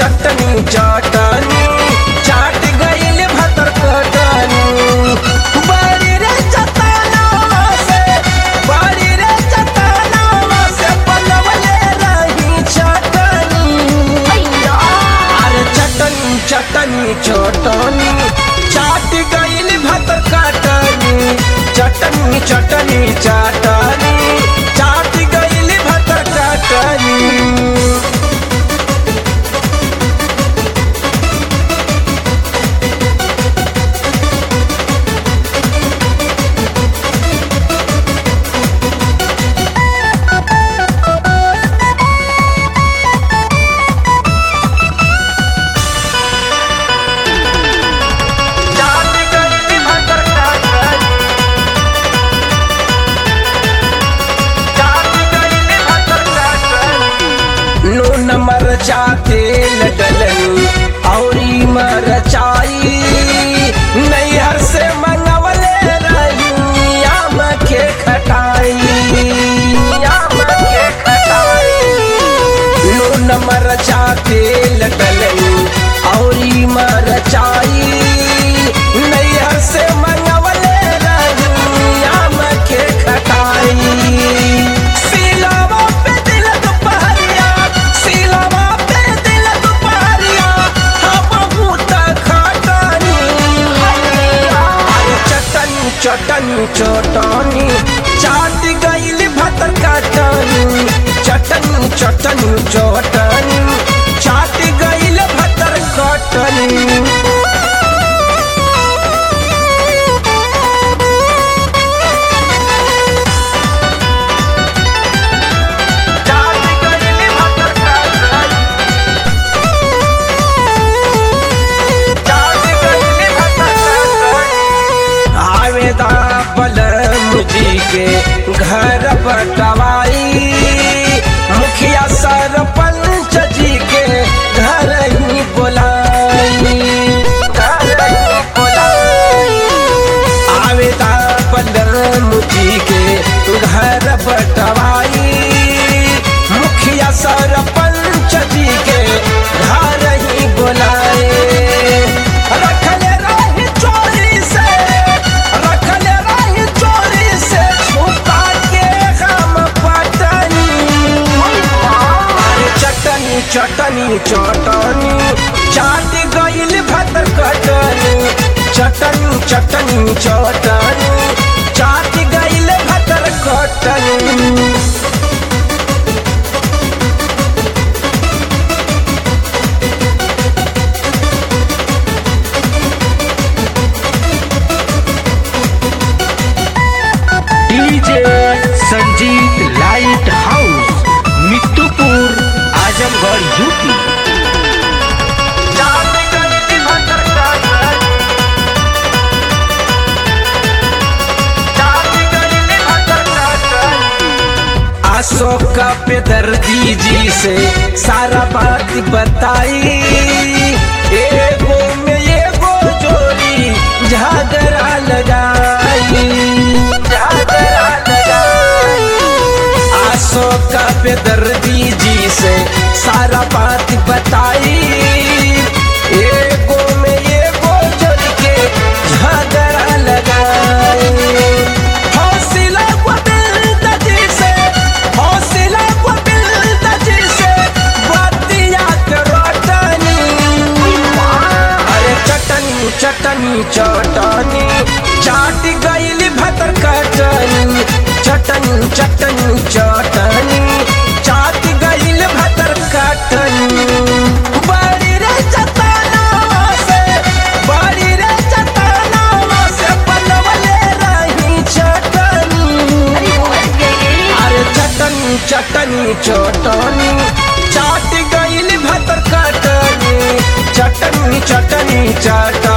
चटनी चटनी चाट गइल भतर कटनी बड़ी रे चटनवा से बड़ी रे चटनवा से बनवले रही चटनी अरे चटनी चटनी चटनी चाट गइल भतर कटनी चटनी चटनी चटनी चाट गइल भतर कटनी चाट गइल भतर कटनी चाट गइल भतर कटनी नून मरचा तेल डलनी औरी मरचाई नैहर से मंगवले रही आम के खटाई आम के खटाई नून मरचा तेल डलनी औरी मरचाई नैहर से मंगवले रही आम के खटाई सिलावा पे दिल दुपहरिया सिलावा पे दिल दुपहरिया हम भूत खटानी अरे चटनी चटनी चटनी चाट गइल भतर काटनी चटनी चटनी चटनी चाट गइल भतर कटनी चाट गइल भतर काटनी चाट गइल भतर काटनी आवेदा बलम जी के घर बटवाई मुखिया सरपंच जी के घर ही बोलाई घर ही बोलाई आवेदा बलम जी के घर बटवाई मुखिया सरपंच जी के घर ही बोलाए रखले रही चोरी से रखले रही चोरी से छुपा के हम पटनी अरे चटनी चटनी चटनी चाट गइल भतर कटनी चटनी चटनी चटनी चाट गइल भतर कटनी DJ Sanjeet light house Mittupur Azamgarh U P चाट गइल भतर कटनी चाट गइल भतर कटनी अशोक पे दर्दी जी से सारा बात बताई एगो में एगो जोड़ी झगड़ा लगाई झगड़ा लगाई अशोक पे दर्दी जी से सारा बात बताई एगो में एगो जोड़ के झगड़ा लगाई हौसला गोविंद जी से हौसला गोविंद जी से बतिया के रोटनी अरे चटनी चटनी चटनी चाट गइल भतर कटनी चटनी चटनी चटनी चाट गइल भतर कटनी बड़ी रे चटनवा से बड़ी रे चटनवा से बनवले रही चटनी अरे चटनी चटनी चटनी चाट गइल भतर कटनी चटनी चटनी चटनी